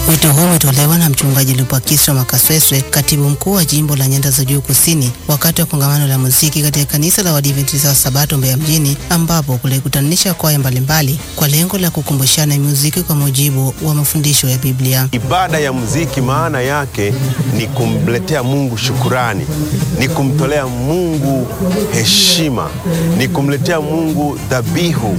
Wito huo umetolewa na mchungaji Lupakiswa Makasweswe, katibu mkuu wa jimbo la Nyanda za Juu Kusini, wakati wa kongamano la muziki katika kanisa la Waadventista wa Sabato Mbeya mjini, ambapo kulikutanisha kwaya mbalimbali kwa lengo la kukumbushana muziki kwa mujibu wa mafundisho ya Biblia. Ibada ya muziki maana yake ni kumletea Mungu shukurani, ni kumtolea Mungu heshima, ni kumletea Mungu dhabihu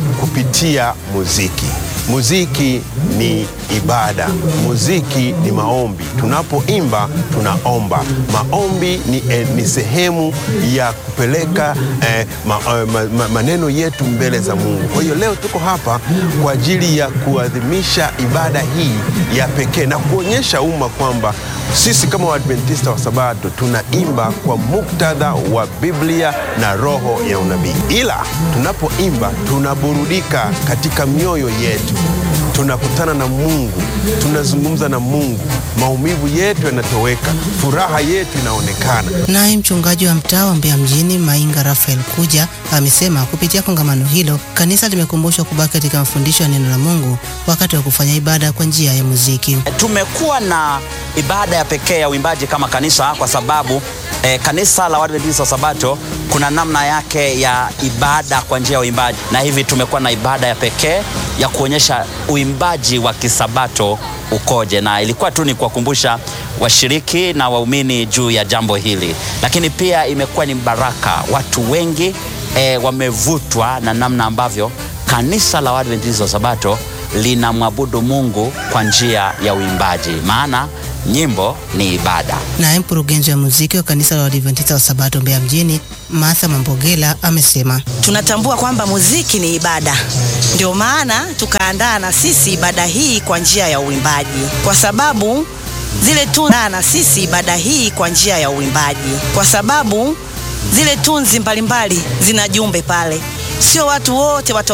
kupitia muziki. Muziki ni ibada, muziki ni maombi. Tunapoimba tunaomba. Maombi ni, eh, ni sehemu ya kupeleka eh, ma, eh, ma, ma, maneno yetu mbele za Mungu. Kwa hiyo leo tuko hapa kwa ajili ya kuadhimisha ibada hii ya pekee na kuonyesha umma kwamba sisi kama Waadventista wa Sabato tunaimba kwa muktadha wa Biblia na roho ya unabii, ila tunapoimba tunaburudika katika mioyo yetu, tunakutana na Mungu, tunazungumza na Mungu, maumivu yetu yanatoweka, furaha yetu inaonekana. Naye mchungaji wa mtaa wa Mbeya mjini Mainga Rafael Kuja amesema kupitia kongamano hilo kanisa limekumbushwa kubaki katika mafundisho ya neno la Mungu wakati wa kufanya ibada kwa njia ya muziki. Tumekuwa na ibada ya pekee ya uimbaji kama kanisa kwa sababu eh, kanisa la Waadventista wa Sabato kuna namna yake ya ibada kwa njia ya uimbaji, na hivi tumekuwa na ibada ya pekee ya kuonyesha uimbaji wa kisabato ukoje, na ilikuwa tu ni kuwakumbusha washiriki na waumini juu ya jambo hili, lakini pia imekuwa ni baraka. Watu wengi eh, wamevutwa na namna ambavyo kanisa la Waadventista wa Sabato linamwabudu Mungu kwa njia ya uimbaji, maana nyimbo ni ibada. Naye mkurugenzi wa muziki wa kanisa la Waadventista wa Sabato Mbeya mjini Martha Mambogela amesema tunatambua kwamba muziki ni ibada, ndio maana tukaandaa na sisi ibada hii kwa njia ya uimbaji, kwa sababu zile tunzi na sisi ibada hii kwa njia ya uimbaji, kwa sababu zile tunzi mbalimbali zina jumbe pale, sio watu wote wata